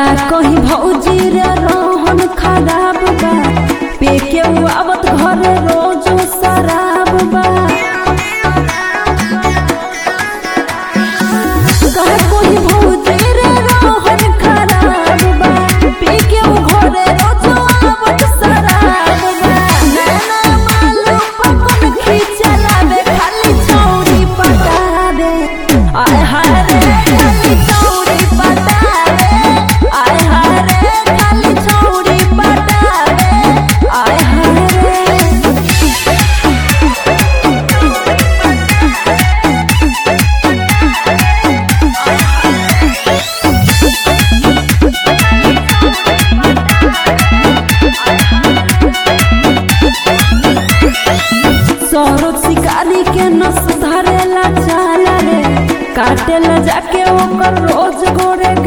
कहीं भौजी रे रोहन खराब बा पे के उ आवत घरे रोज शराब बा का कहीं भौजी रे रोहन खराब बा पे के उ घरे रोज आवत शराब बा नैना मालूम पकन खींचलावे खाली छौरी पटावे आय हाय रे खाली छौरी पटावे आय हाय रे खाली छौरी पटावे आय हाय रे सौरभ शिकारी के नस धरेला चाल रे काटेला जाके ओकर रोज गोरे